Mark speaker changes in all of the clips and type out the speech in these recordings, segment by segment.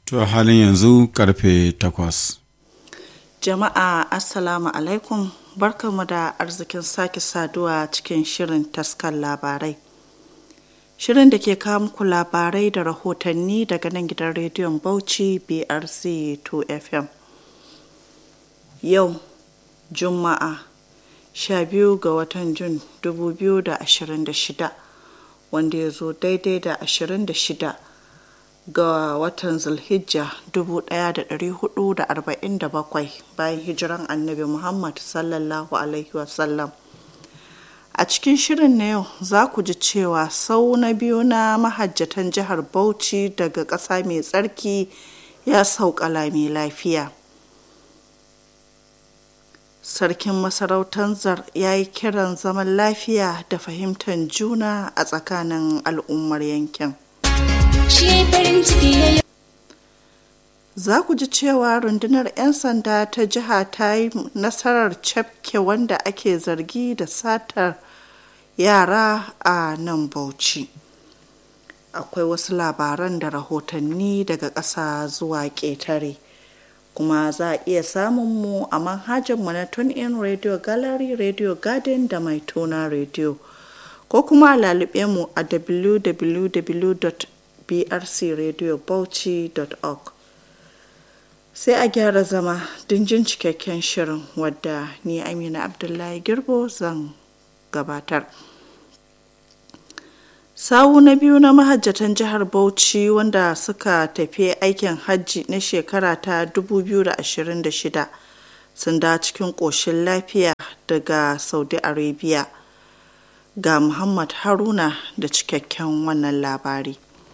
Speaker 1: To halin yanzu karfe takwas.
Speaker 2: Jama'a Assalamu alaikum barkamu da arzikin sake saduwa cikin shirin taskar labarai. Shirin da ke kawo muku labarai da rahotanni daga nan gidan rediyon Bauchi BRC 2FM. Yau Juma'a 12 ga watan Jun 2026 wanda ya zo daidai da 26 ga watan zulhijja 1447 bayan hijiran annabi muhammad sallallahu alaihi wasallam a cikin shirin na yau za ku ji cewa sau na biyu na mahajjatan jihar bauchi daga ƙasa mai tsarki ya sauƙala mai lafiya sarkin masarautar zar ya yi kiran zaman lafiya da fahimtar juna a tsakanin al'ummar yankin za ku ji cewa rundunar 'yan sanda ta jiha ta yi nasarar cafke wanda ake zargi da satar yara a nan bauchi akwai wasu labaran da rahotanni daga ƙasa zuwa ƙetare kuma za a iya samun mu a manhajarmu na in radio gallery radio garden da mai tona radio ko kuma a lalube mu a www.brcradiobauchi.org sai a gyara zama jin cikakken shirin wadda ni amina abdullahi girbo zan gabatar sawu na biyu na mahajjatan jihar bauchi wanda suka tafi aikin hajji na shekara ta 2026 sun da cikin ƙoshin lafiya daga saudi arabia ga muhammad haruna da cikakken wannan labari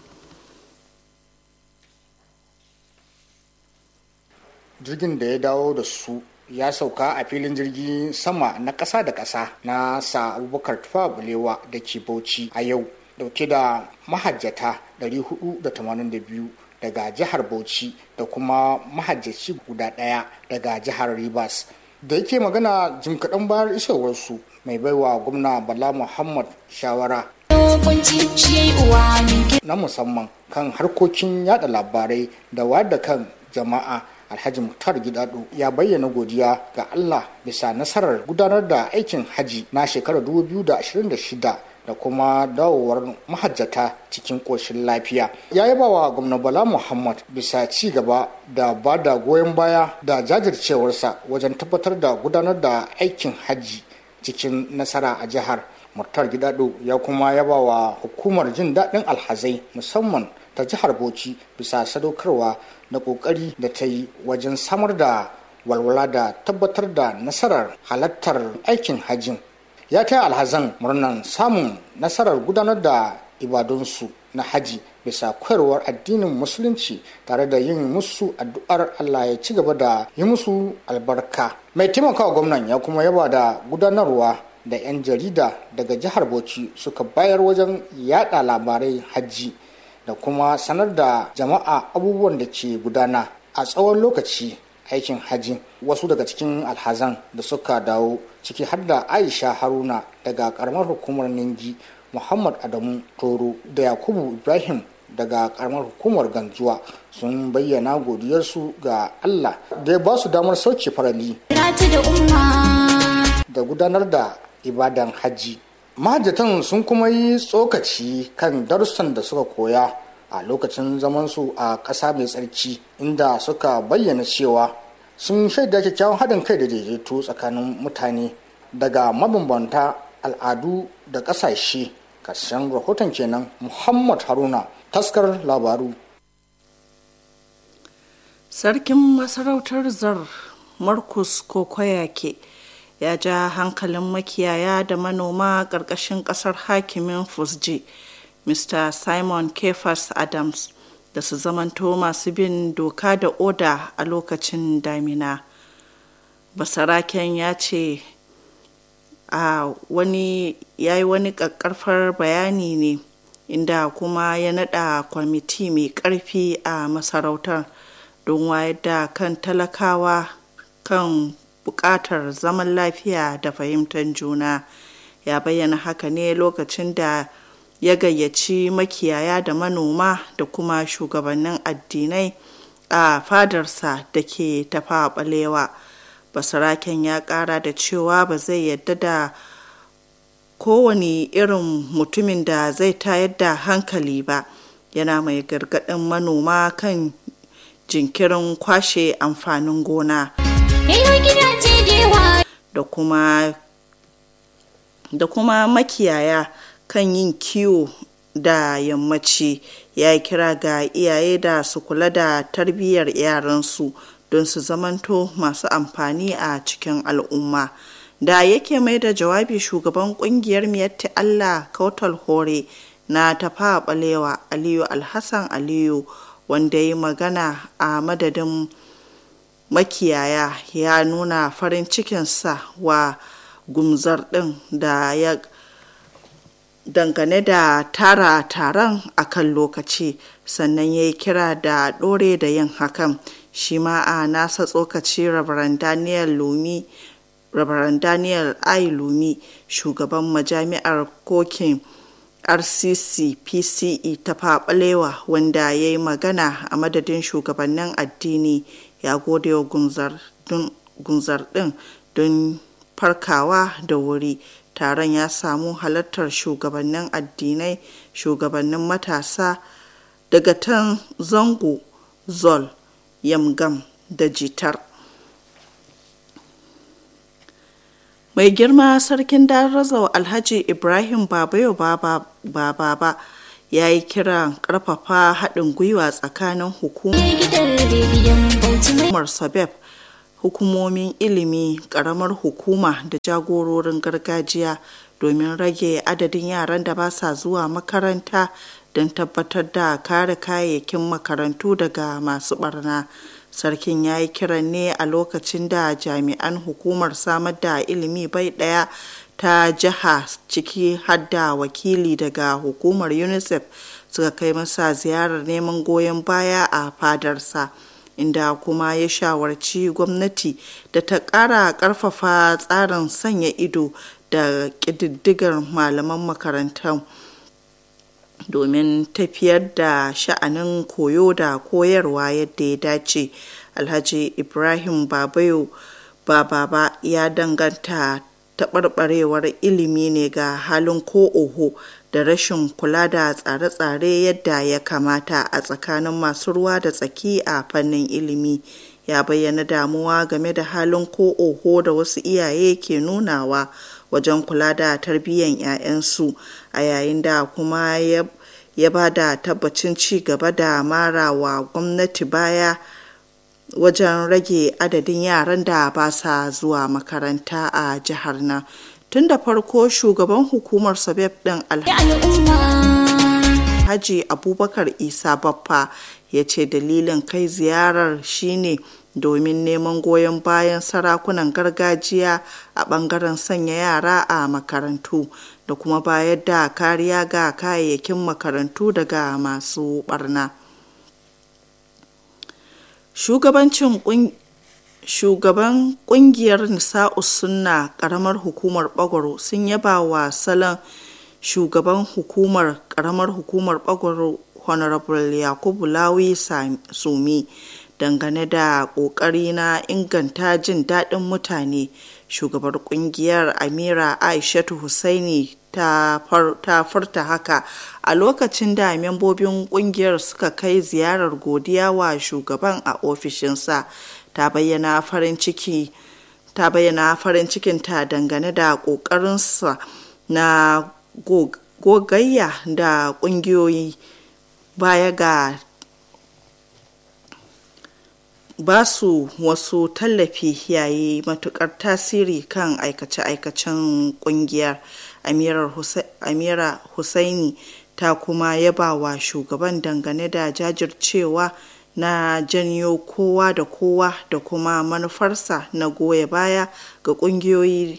Speaker 3: jirgin da ya dawo da su ya sauka a filin jirgin sama na ƙasa da ƙasa na sa abubakar tufa bulewa da ke bauchi a yau dauke da mahajjata 482 daga jihar bauchi da kuma mahajjaci guda ɗaya daga jihar rivers da yake magana jim kaɗan bayar isowarsu mai baiwa gwamna bala muhammad shawara na musamman kan harkokin yada labarai da wayar da kan jama'a alhaji muktar gidado ya bayyana godiya ga allah bisa nasarar gudanar da aikin haji na shekarar 2026 da kuma dawowar mahajjata cikin ƙoshin lafiya ya yaba wa gwamna bala muhammad bisa ci gaba da ba da goyon baya da jajircewarsa wajen tabbatar da gudanar da aikin hajji cikin nasara a jihar murtar gidado ya kuma yaba wa hukumar jin daɗin alhazai musamman ta jihar bauchi bisa sadaukarwa da ƙoƙari da ta yi wajen samar da walwala da tabbatar da nasarar halartar aikin hajjin ya taya alhazan murnan samun nasarar gudanar da ibadunsu na haji bisa koyarwar addinin musulunci tare da yin musu addu'ar Allah ya ci gaba da yi musu albarka mai taimakawa gwamnan ya kuma yaba da gudanarwa da 'yan jarida daga jihar bauchi suka bayar wajen yada labarai hajji da kuma sanar da jama'a abubuwan da ke gudana a tsawon lokaci aikin haji wasu daga cikin alhazan da suka dawo ciki har da aisha haruna daga karamar hukumar ningi muhammad adamu toro da yakubu ibrahim daga karamar hukumar ganjuwa sun bayyana godiyarsu ga allah da ya ba su damar sauke farali da gudanar da ibadan hajji mahajjatan sun kuma yi tsokaci kan darussan da suka koya a lokacin zamansu a ƙasa mai tsarki inda suka bayyana cewa sun shaida kyakkyawan haɗin kai da daidaito tsakanin mutane daga mabambanta al'adu da ƙasashe ƙarshen rahoton kenan muhammad haruna taskar labaru
Speaker 2: sarkin masarautar zar marcus kokoyake ya ja hankalin makiyaya da manoma ƙarƙashin ƙasar hakimin fusji mr simon kefas adams da su zamanto masu bin doka da oda a lokacin damina basaraken ya ce a wani ya yi wani ƙaƙƙarfar bayani ne inda kuma ya naɗa kwamiti mai ƙarfi a masarautar don wayar da kan talakawa kan buƙatar zaman lafiya da fahimtar juna ya bayyana haka ne lokacin da ya gayyaci makiyaya da manoma da kuma shugabannin addinai a fadarsa da ke tafa balewa basaraken ya kara da cewa ba zai yadda da kowane irin mutumin da zai tayar da hankali ba yana mai gargaɗin manoma kan jinkirin kwashe amfanin gona da kuma da kuma makiyaya kan yin kiwo da yammaci ya yi kira ga iyaye da su kula da tarbiyyar yaransu don su zamanto masu amfani a cikin al'umma da yake mai da jawabi shugaban kungiyar miyatti allah kautal hore na tafa balewa aliyu alhassan aliyu wanda ya yi magana a madadin makiyaya ya nuna farin cikinsa wa gumzar din da ya dangane da tara taron a kan lokaci sannan ya yi kira da ɗore da yin hakan shi ma a nasa tsokaci rabaran daniel lumi rabaran daniel ai lumi shugaban majami'ar kokin rcc pce ta faɓalewa wanda ya yi magana a madadin shugabannin addini ya gode wa gunzar din don farkawa da wuri taron ya samu halartar shugabannin addinai shugabannin matasa daga tan zango zol yamgam da jitar mai girma sarkin darazau alhaji ibrahim babayo baba baba ya yi kiran karfafa haɗin gwiwa tsakanin hukumar sabeb hukumomin ilimi karamar hukuma da jagororin gargajiya domin rage adadin yaran da ba sa zuwa makaranta don tabbatar da kare kayayyakin makarantu daga masu barna sarkin ya yi kiran ne a lokacin da jami'an hukumar samar da ilimi bai daya ta jiha ciki hadda wakili daga hukumar unicef suka kai masa ziyarar neman goyon baya a fadarsa inda kuma ya shawarci gwamnati da ta ƙara ƙarfafa tsarin sanya ido da ƙididdigar malaman makarantar domin tafiyar da sha'anin koyo da koyarwa yadda ya dace alhaji ibrahim babayo bababa ya danganta taɓarɓarewar ilimi ne ga halin ko oho da rashin kula da tsare-tsare yadda ya kamata a tsakanin masu ruwa da tsaki a fannin ilimi ya bayyana damuwa game da halin ko oho da wasu iyaye ke nunawa wajen kula da tarbiyyar 'ya'yansu a yayin da kuma ya ba da tabbacin ci gaba da marawa gwamnati baya wajen rage adadin yaran da ba sa zuwa makaranta a jihar nan tun da farko shugaban hukumar sabeb din alhaji abubakar isa baffa ya ce dalilin kai ziyarar shine domin neman goyon bayan sarakunan gargajiya a bangaren sanya yara a makarantu da kuma bayar da kariya ga kayayyakin makarantu daga masu barna shugabancin shugaban kungiyar nisa'u sunna karamar hukumar bagwaro sun yaba wa salon shugaban hukumar karamar hukumar bagwaro honorable yakubu lawi sumi dangane da kokari na inganta jin daɗin mutane shugabar kungiyar amira aishatu husaini ta furta haka a lokacin da membobin kungiyar suka kai ziyarar godiya wa shugaban a ofishinsa ta bayyana farin ciki ta bayyana farin cikinta dangane da ƙoƙarinsa na gogayya da ƙungiyoyi baya ga ba su wasu tallafi yayi matukar tasiri kan aikace-aikacen kungiyar amira husaini ta kuma yaba wa shugaban dangane da jajircewa na janyo kowa da kowa da kuma manufarsa na goya baya ga kungiyoyi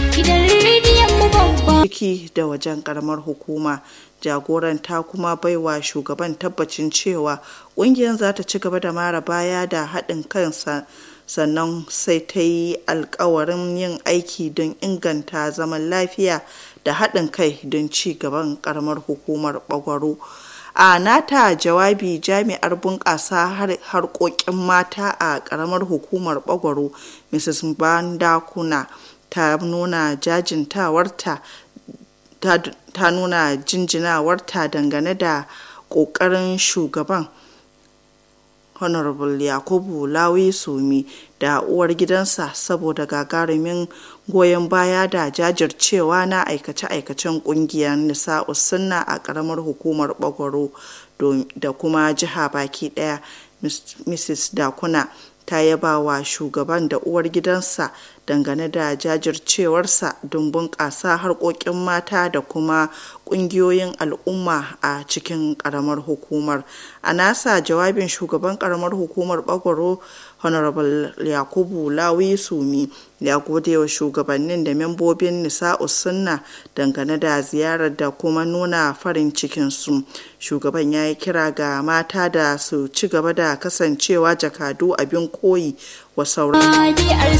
Speaker 2: ciki da wajen karamar hukuma jagoran ta kuma baiwa shugaban tabbacin cewa kungiyar za ta ci gaba da mara baya da haɗin kansa sannan sai ta yi alkawarin yin aiki don inganta zaman lafiya da haɗin kai don ci gaban karamar hukumar bagwaro a nata jawabi jami'ar bunƙasa harkokin mata a ƙaramar hukumar bagwaro mrs bandakuna ta nuna jajintawarta ta nuna jinjinawarta dangane da ƙoƙarin shugaban honorable yakubu lawi sumi da uwar gidansa saboda gagarumin goyon baya da jajircewa na aikace-aikacen kungiyar nisa'u sunna a karamar hukumar bagwaro da kuma jiha baki daya mrs dakuna ta yaba wa shugaban da uwar gidansa dangane da jajircewarsa don bunƙasa harkokin mata da kuma ƙungiyoyin al'umma a cikin ƙaramar hukumar a nasa jawabin shugaban ƙaramar hukumar bagwaro honorable yakubu lawi sumi ya gode wa shugabannin da membobin nisa'u sunna dangane da ziyarar da kuma nuna farin cikinsu shugaban ya yi kira ga mata da su ci gaba da kasancewa jakadu abin koyi wa sauran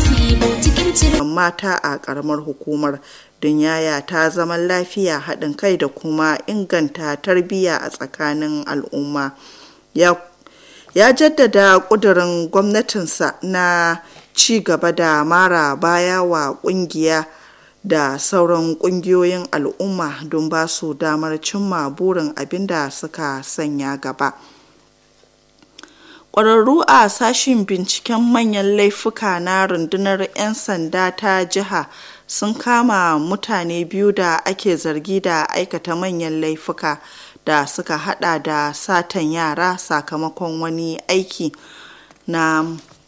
Speaker 2: mata a karamar hukumar don yaya ta zaman lafiya haɗin kai da kuma inganta tarbiyya a tsakanin al'umma ya ya jaddada ƙudurin gwamnatinsa na ci gaba da mara baya wa ƙungiya da sauran ƙungiyoyin al'umma don ba su damar cimma burin abin da suka sanya gaba ƙwararru a sashen binciken manyan laifuka na rundunar 'yan sanda ta jiha sun kama mutane biyu da ake zargi da aikata manyan laifuka da suka hada da satan yara sakamakon wani aiki na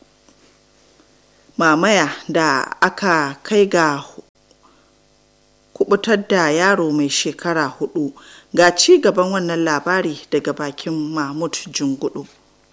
Speaker 2: mamaya da aka kai ga kubutar da yaro mai shekara hudu ga ci gaban wannan labari daga bakin mahmud jungudu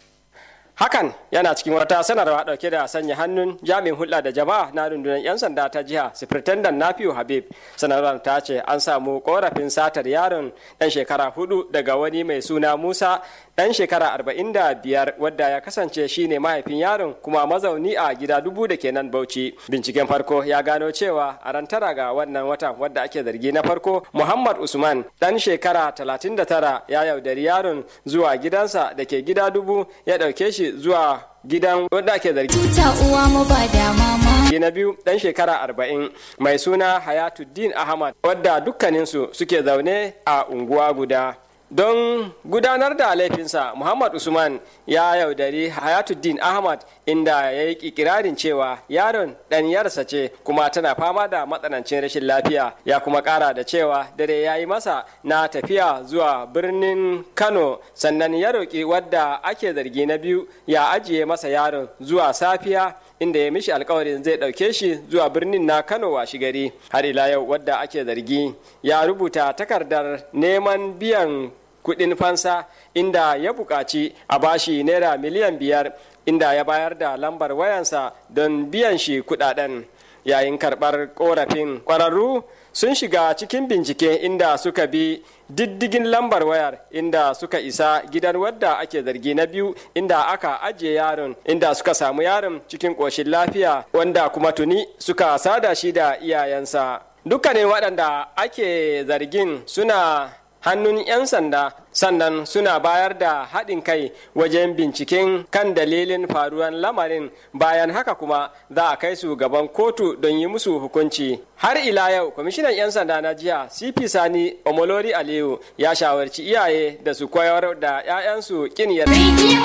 Speaker 4: hakan yana cikin wata sanarwa dauke da sanya hannun jami'in hulɗa da jama'a na rundunar 'yan sanda ta jiha sifirtandan nafiu habib sanarwar ta ce an samu korafin satar yaron dan shekara hudu daga wani mai suna musa dan shekara arba'in da biyar wadda ya kasance shine mahaifin yaron kuma mazauni a gida dubu da kenan bauchi binciken farko ya gano cewa a ran tara ga wannan watan wadda ake zargi na farko muhammad usman dan shekara talatin da tara ya yaudari yaron zuwa gidansa da ke gida dubu ya ɗauke shi zuwa gidan wanda ake zargi.
Speaker 5: Tuta uwa mu ba da mama.
Speaker 4: na biyu dan shekara arba'in mai suna Hayatuddin Ahmad wadda dukkaninsu suke zaune a unguwa guda. Don gudanar da laifinsa Muhammad Usman ya yaudari Hayatuddin Ahmad inda ya yi ikirarin cewa yaron ɗan yarsa ce kuma tana fama da matsanancin rashin lafiya ya kuma ƙara da cewa dare ya yi masa na tafiya zuwa birnin Kano sannan ya roƙi wadda ake zargi na biyu ya ajiye masa yaron zuwa safiya inda ya mishi alkawarin zai ɗauke shi zuwa birnin na Kano washi gari har ila yau wadda ake zargi ya rubuta takardar neman biyan kuɗin fansa inda ya buƙaci a bashi naira miliyan biyar inda ya bayar da lambar wayansa don biyan shi kuɗaɗen yayin karɓar ƙorafin ƙwararru sun shiga cikin bincike inda suka bi diddigin lambar wayar inda suka isa gidan wadda ake zargi na biyu inda aka ajiye yaron inda suka samu yaron cikin ƙoshin lafiya wanda kuma tuni suka sada shi da iyayensa dukkanin waɗanda ake zargin suna hannun 'yan sanda sannan suna bayar da haɗin kai wajen binciken kan dalilin faruwan lamarin bayan haka kuma za a kai su gaban kotu don yi musu hukunci har ila yau kwamishinan 'yan sanda na jiya cp sani omolori aliyu ya shawarci iyaye da su koyar da 'ya'yansu kin
Speaker 5: Rediyon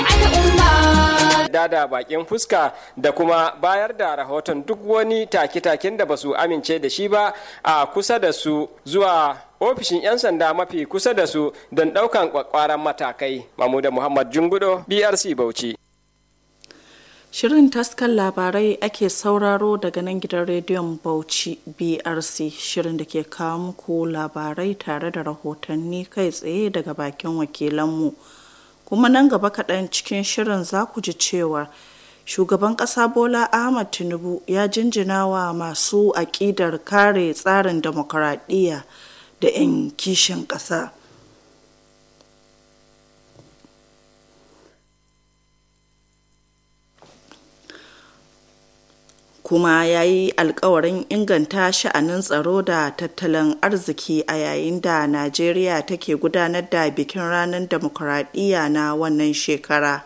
Speaker 5: al'umma.
Speaker 4: da bakin fuska da kuma bayar da rahoton duk wani take-taken da ba su amince da shi ba a kusa da su zuwa ofishin 'yan sanda mafi kusa da su don ɗaukan kwakwaran matakai. Mamuda Muhammad Jungudo, BRC Bauchi.
Speaker 2: Shirin taskan labarai ake sauraro daga nan gidan rediyon Bauchi BRC shirin da ke kawo muku labarai tare da rahotanni kai tsaye daga bakin wakilanmu. Kuma nan gaba kaɗan cikin shirin za ku ji cewa shugaban ƙasa Bola Ahmad Tinubu ya jinjina wa masu aƙidar kare tsarin demokuraɗiyya da 'yan kishin ƙasa. kuma ya yi alkawarin inganta sha'anin tsaro da tattalin arziki a yayin da najeriya take gudanar da bikin ranar demokuraɗiyya na wannan shekara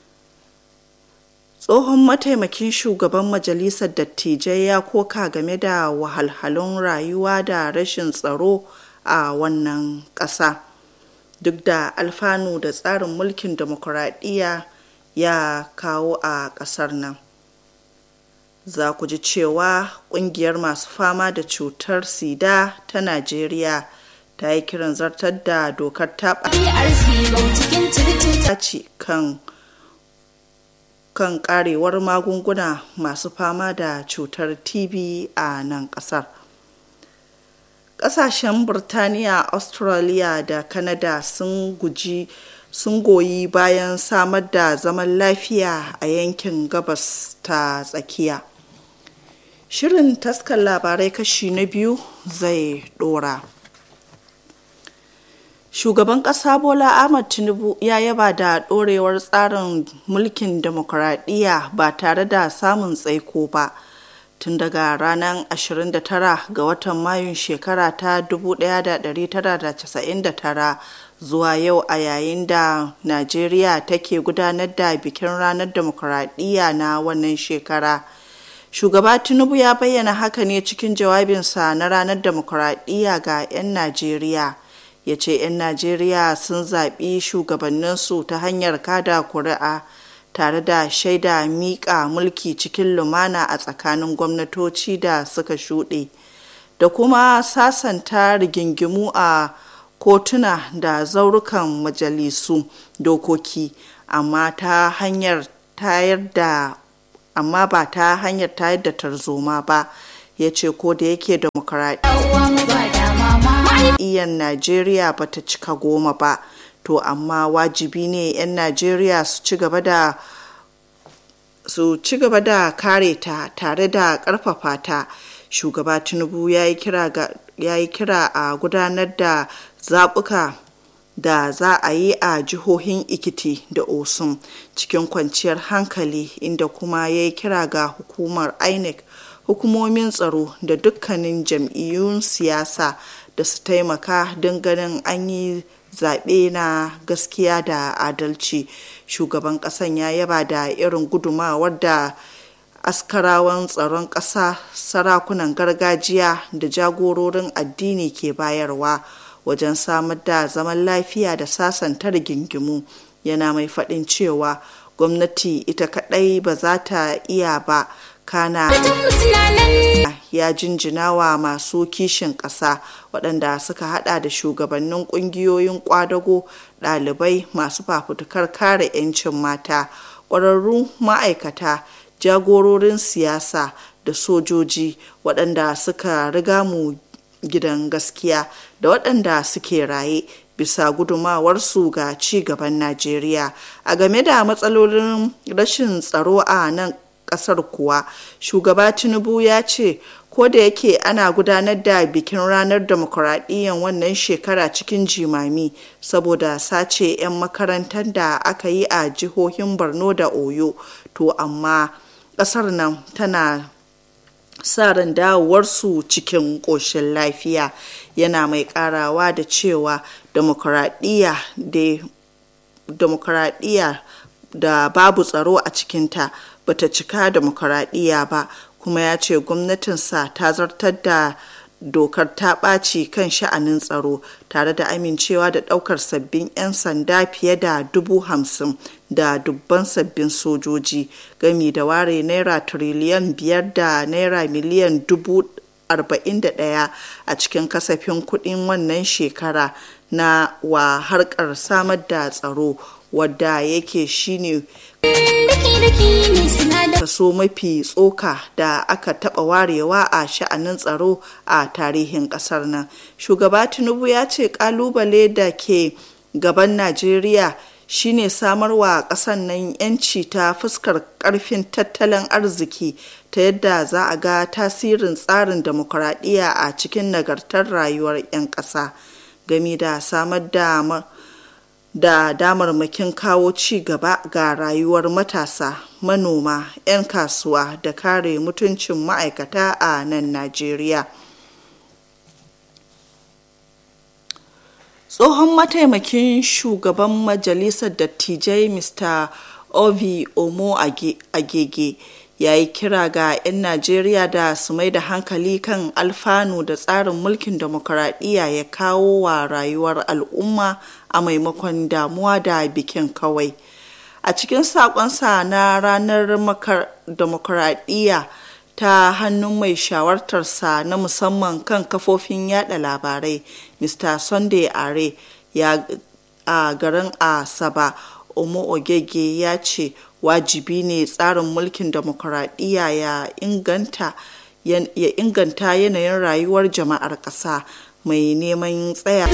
Speaker 2: tsohon mataimakin shugaban majalisar dattijai ya koka game da wahalhalun rayuwa da rashin tsaro a wannan ƙasa duk da alfanu da tsarin mulkin demokuraɗiyya ya kawo a ƙasar nan za ku ji cewa ƙungiyar masu fama da cutar sida ta najeriya ta yi kiran zartar da dokar taɓa kan kan karewar magunguna masu fama da cutar tb a nan kasar kasashen burtaniya australia da canada sun guji sun goyi bayan samar da zaman lafiya a yankin gabas ta tsakiya shirin taskar labarai kashi na biyu zai dora shugaban ƙasa bola ahmad tinubu ya yaba da ɗorewar tsarin mulkin demokuraɗiyya ba tare da samun tsaiko ba tun daga ranar 29 ga watan mayun shekara ta 1999 zuwa yau a yayin da najeriya take gudanar da bikin ranar demokuraɗiyya na wannan shekara shugaba tinubu ya bayyana haka ne cikin jawabinsa na ranar demokuraɗiyya ga 'yan najeriya ya ce 'yan najeriya sun zaɓi shugabanninsu ta hanyar kada kuri'a tare da shaida miƙa mulki cikin lumana a tsakanin gwamnatoci da suka shuɗe da kuma sasanta rigingimu a kotuna da zaurukan majalisu dokoki amma ta hanyar tayar da amma ba ta hanyar tayar da tarzoma ba ya ce ko da yake demokuraɗiyyar najeriya ba ta cika goma ba to amma wajibi ne 'yan najeriya su ci gaba da su ci gaba da kare ta tare da ƙarfafa ta shugaba tinubu ya yi kira a gudanar da zaɓuka da za a yi a jihohin ikiti da osun cikin kwanciyar hankali inda kuma ya yi kira ga hukumar inec hukumomin tsaro da dukkanin jam'iyyun siyasa da su taimaka don ganin an yi zaɓe na gaskiya da adalci shugaban ƙasan ya yaba da irin gudumawar da askarawan tsaron ƙasa sarakunan gargajiya da jagororin addini ke bayarwa wajen samar da zaman lafiya da sasanta rigingimu yana mai faɗin cewa gwamnati ita kaɗai ba za ta iya ba kana ya jinjina wa masu kishin ƙasa waɗanda suka hada da shugabannin ƙungiyoyin ƙwadago ɗalibai masu fafutukar kare 'yancin mata ƙwararrun ma'aikata jagororin siyasa da sojoji waɗanda suka riga mu gidan gaskiya da waɗanda suke raye bisa gudumawarsu ga ci gaban najeriya a game da matsalolin rashin tsaro a nan kasar kuwa shugaba tinubu ya ce ko da yake ana gudanar da bikin ranar demokuraɗiyyar wannan shekara cikin jimami saboda sace 'yan makarantar da aka yi a jihohin borno da oyo to amma ƙasar nan tana sa ran dawowarsu cikin ƙoshin lafiya yana mai ƙarawa da cewa demokuraɗiyya da babu tsaro a cikinta bata cika demokuraɗiyya ba kuma ya ce gwamnatinsa ta zartar da dokar ta ɓaci kan sha'anin tsaro tare da amincewa da ɗaukar sabbin 'yan sanda fiye da dubu hamsin da dubban sabbin sojoji gami da ware naira tiriliyan biyar da naira miliyan dubu arba'in da ɗaya a cikin kasafin kuɗin wannan shekara na wa harkar samar da tsaro wadda yake shine kaso mafi tsoka da aka taba warewa a sha'anin tsaro a tarihin kasar nan shugaba tinubu ya ce kalubale da ke gaban najeriya shine samarwa ƙasar nan yanci ta fuskar ƙarfin tattalin arziki ta yadda za a ga tasirin tsarin demokuraɗiyya a cikin nagartar rayuwar 'yan ƙasa game da samar da da damarmakin kawo ci gaba ga rayuwar matasa manoma 'yan kasuwa da kare mutuncin ma'aikata a nan najeriya tsohon mataimakin shugaban majalisar dattijai mr ovi omo agege ya yi kira ga 'yan najeriya da su mai da hankali kan alfanu da tsarin mulkin demokuraɗiyya ya kawo wa rayuwar al'umma a maimakon damuwa da bikin kawai a cikin saƙonsa na ranar demokuraɗiyya ta hannun mai shawartarsa na musamman kan kafofin yada labarai mr sunday are ya a garin asaba omo ogege ya ce wajibi ne tsarin mulkin demokuraɗiyya ya inganta ya inganta yanayin rayuwar jama'ar ƙasa mai neman tsaya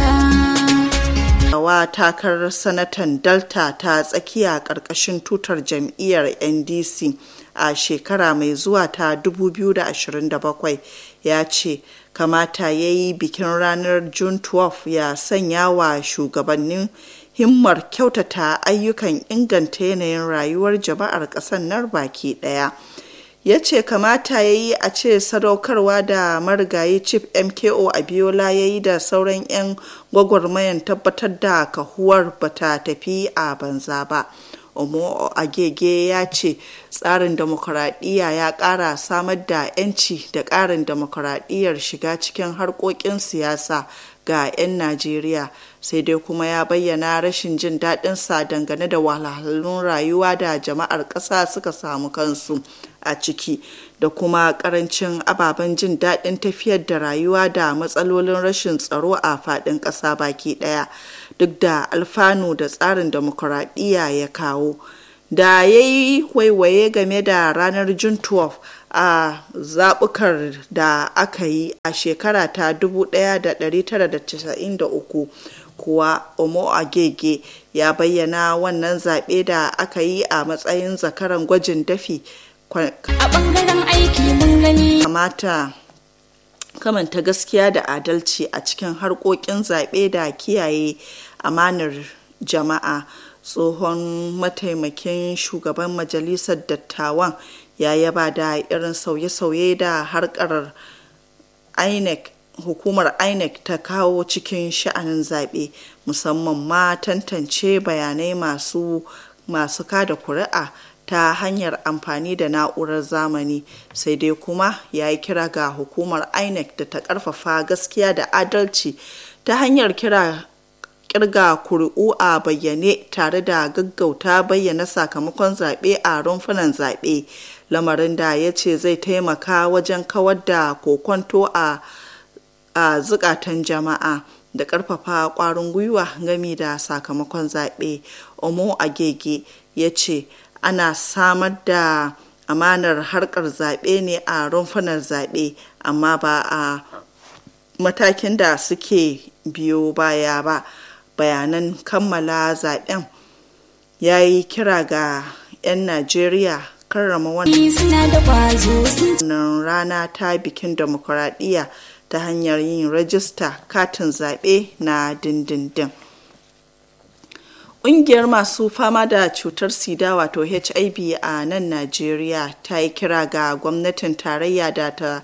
Speaker 2: wa takarar sanatan delta ta tsakiya ƙarƙashin tutar jam'iyyar ndc a shekara mai zuwa ta 2027 ya ce kamata ya yi bikin ranar june 12 ya sanya wa shugabannin himmar kyautata ayyukan inganta yanayin rayuwar jama'ar ƙasar nan baki ɗaya ya ce kamata ya yi a ce sadaukarwa da marigayi chief mko abiola ya yi da sauran 'yan gwagwarmayan tabbatar da kahuwar bata tafi a banza ba omo agege ya ce tsarin demokuraɗiyya ya ƙara samar da 'yanci da ƙarin demokuraɗiyyar shiga cikin harkokin siyasa ga 'yan najeriya sai dai kuma ya bayyana rashin jin daɗinsa dangane da wahalhalun rayuwa da jama'ar ƙasa suka samu kansu a ciki da kuma ƙarancin ababen jin daɗin tafiyar da rayuwa da matsalolin rashin tsaro a faɗin ƙasa baki ɗaya duk da alfanu da tsarin demokuraɗiyya ya kawo da ya yi waiwaye game da ranar june 12 a zaɓukar da aka yi a shekara ta 1993 kuwa omo agege ya bayyana wannan zaɓe da aka yi a matsayin zakaran gwajin dafi
Speaker 5: A ɓangaren aiki mun gani.
Speaker 2: kamata kamanta gaskiya da adalci a cikin harkokin zaɓe da kiyaye amanar jama'a tsohon mataimakin shugaban majalisar dattawan ya yaba da irin sauye-sauye da harkar inec hukumar inec ta kawo cikin sha'anin zaɓe musamman ma tantance bayanai masu masu kada kuri'a ta hanyar amfani da na'urar zamani sai dai kuma ya yi kira ga hukumar inec da ta karfafa gaskiya da adalci ta hanyar kira kirga kuri'u a bayyane tare da gaggauta bayyana sakamakon zaɓe a rumfunan zaɓe lamarin da ya ce zai taimaka wajen kawar da kokonto a a zukatan jama'a da ƙarfafa ƙwarin gwiwa gami da sakamakon zaɓe omo agege ya ce ana samar da amanar harkar zaɓe ne a rumfunan zaɓe amma ba a matakin da suke biyo baya ba bayanan kammala zaɓen ya yi kira ga 'yan najeriya karrama wannan
Speaker 5: Suna da ƙwazo sun
Speaker 2: rana ta bikin demokuraɗiyya ta hanyar yin rajista katin zaɓe na dindindin Ƙungiyar masu fama da cutar sida wato HIV a nan Najeriya ta yi kira ga gwamnatin tarayya da ta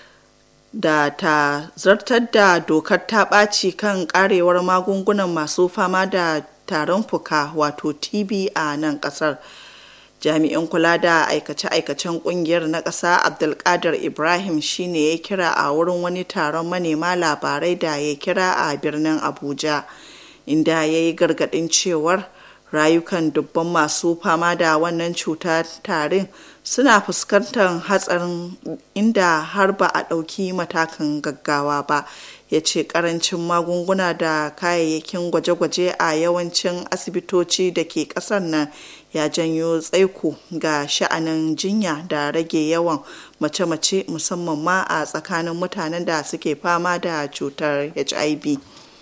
Speaker 2: da ta zartar da dokar ta ɓaci kan ƙarewar magungunan masu fama da tarin fuka wato TB a nan ƙasar. Jami'in kula da aikace-aikacen ƙungiyar na ƙasa Abdulkadir Ibrahim shine ya kira a wurin wani taron manema labarai da ya kira a birnin Abuja. inda ya yi gargaɗin cewar rayukan dubban masu fama da wannan cuta tarin suna fuskantar hatsarin inda har ba a ɗauki matakan gaggawa ba ya ce ƙarancin magunguna da kayayyakin gwaje-gwaje a yawancin asibitoci da ke ƙasar nan ya janyo tsaiko ga sha'anin jinya da rage yawan mace-mace musamman ma a tsakanin mutanen da suke fama da cutar hiv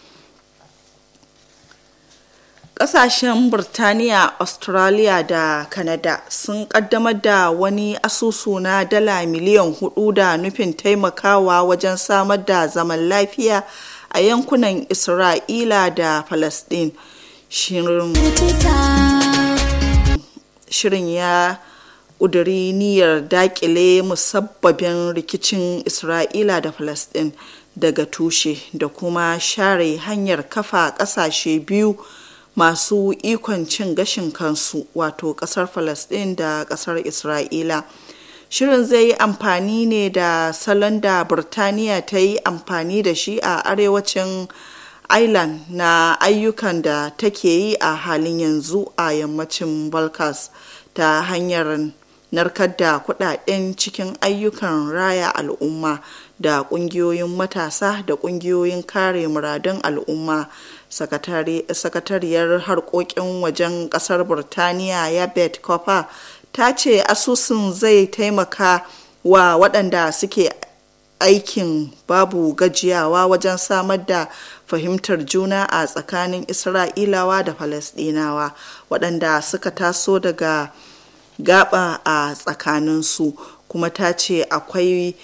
Speaker 2: Ƙasashen Burtaniya, Australia da Canada sun ƙaddamar da wani asusu na dala miliyan hudu da nufin taimakawa wajen samar da zaman lafiya a yankunan Isra'ila da Falasɗin. Shirin shirin ya ƙuduri niyyar dakile musabbabin rikicin isra'ila da falasɗin daga tushe da kuma share hanyar kafa ƙasashe biyu masu ikon cin gashin kansu wato ƙasar falasɗin da ƙasar isra'ila shirin zai yi amfani ne da salon da birtaniya ta yi amfani da shi a arewacin ireland na ayyukan da take yi a halin yanzu a yammacin balkans ta hanyar narkar da kudaden cikin ayyukan raya al'umma da kungiyoyin matasa da kungiyoyin kare muradun al'umma sakatariyar harkokin wajen kasar burtaniya yabet copper ta ce asusun zai taimaka wa waɗanda suke aikin babu gajiyawa wajen samar da fahimtar juna a tsakanin isra'ilawa da falasɗinawa waɗanda suka taso daga gaba a tsakaninsu kuma ta ce akwai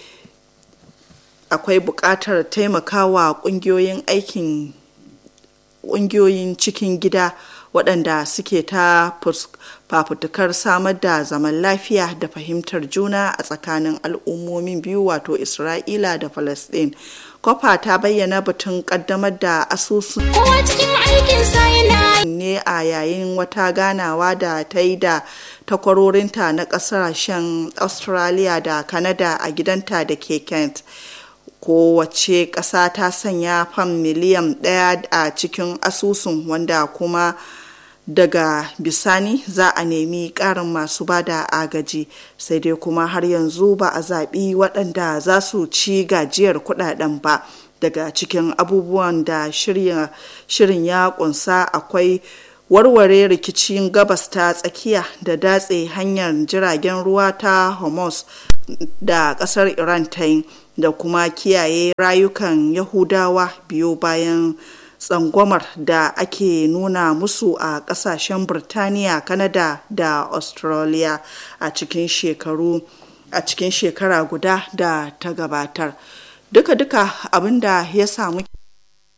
Speaker 2: akwai buƙatar taimakawa ƙungiyoyin aikin ƙungiyoyin cikin gida waɗanda suke ta fafutukar samar da zaman lafiya da fahimtar juna a tsakanin al'ummomin biyu wato isra'ila da palestine kofa ta bayyana batun ƙaddamar da asusun
Speaker 5: kowa cikin aikinsa yana
Speaker 2: ne a yayin wata ganawa da ta yi da takwarorinta na ƙasashen australia da canada a gidanta da ke kent kowace ƙasa ta sanya fam miliyan ɗaya a cikin asusun wanda kuma daga bisani za a nemi ƙarin masu bada agaji sai dai kuma har yanzu ba a zaɓi waɗanda za su ci gajiyar kuɗaɗen ba daga cikin abubuwan da shirin ya ƙunsa akwai warware rikicin gabas ta tsakiya da datse hanyar jiragen ruwa ta hormuz da ƙasar iran ta yi da kuma kiyaye rayukan yahudawa biyo bayan tsangwamar da ake nuna musu a kasashen birtaniya kanada da australia a cikin shekaru a cikin shekara guda da ta gabatar duka-duka abinda ya samu